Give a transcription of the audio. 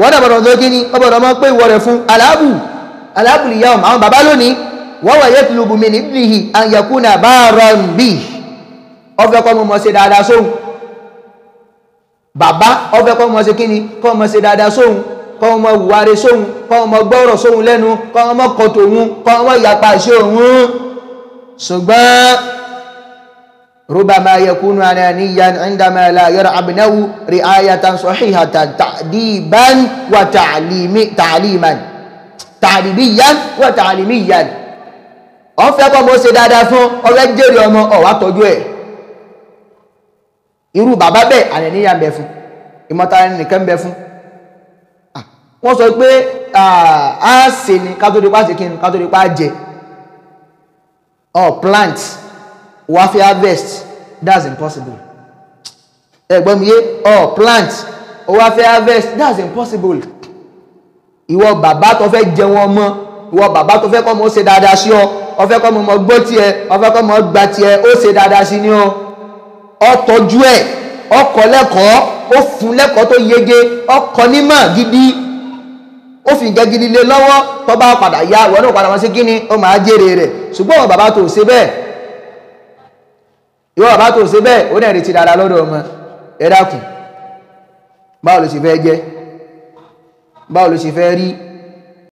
wọ́n dàbọ̀dọ̀ tó kí ni ọbọ̀dọ̀ mọ́ pé ìwọ rẹ̀ fún aláàbù aláàbù lè yá ọmọ àwọn bàbá lónìí wọ́n wà yẹ́ tìlúbù mi níbihi àyẹ̀kúnà bá rọrùn bí ọfẹ́ kọ́ mọ́ ṣe dáadáa sóhun bàbá ọfẹ́ kọ́ mọ́ ṣe kí ni kọ́ mọ́ ṣe dáadáa sóhun kọ́ mọ́ wùwárí sóhun kọ́ mọ́ gbọ́rọ̀ sóhun lẹ́nu kọ́ mọ́ kọ̀tò òun kọ́ mọ́ yapa ṣe òun ṣùgbọ́n ربما يكون أنانيا عندما لا يرى ابنه رعاية صحيحة تأديبا وتعليم تعليما تعليميا وتعليميا wọ́n fẹ́ kọ́ mọ́ ṣe dáadáa fún ọ̀rẹ́ jèrè ọmọ ọ̀wá tọ́jú ẹ̀ irú bàbá bẹ́ẹ̀ àníyàn bẹ fún ìmọ̀tara nìkan bẹ fún wọ́n sọ pé a ṣe ni ká tó di pa ṣe kí ni ká tó di pa jẹ or plant wá fi harvest that's impossible ẹ̀gbọ́n mi yé or plant wá fi harvest that's impossible ìwọ bàbá tó fẹ́ jẹun ọmọ ìwọ bàbá tó fẹ́ kọ́ mọ́ ṣe dáadáa sí ọ ó fẹ́ kọ́ mọ́ gbọ́ tiẹ̀ ó fẹ́ kọ́ mọ́ gba tiẹ̀ ó ṣe dáadáa sí ni ọ ọ tọ́jú ẹ̀ ọ kọ́ lẹ́kọ̀ọ́ ó fún lẹ́kọ̀ọ́ tó yege ọ kọ́ nímọ̀ gidi ó fi nǹkan gidi lé lọ́wọ́ tó bá padà yá ìwọ náà padà wọ́n sí kíni ó máa jèrè rẹ̀ ṣùgbọ́n ìwọ bàbá tó ṣe bẹ́ẹ̀ ìwọ bàbá tó ṣe bẹ́ẹ̀ ó náà retí dáadáa lọ́dọ̀ ọmọ ẹ dákun báwo ló ṣe fẹ́ jẹ́ báwo ló ṣe fẹ́ rí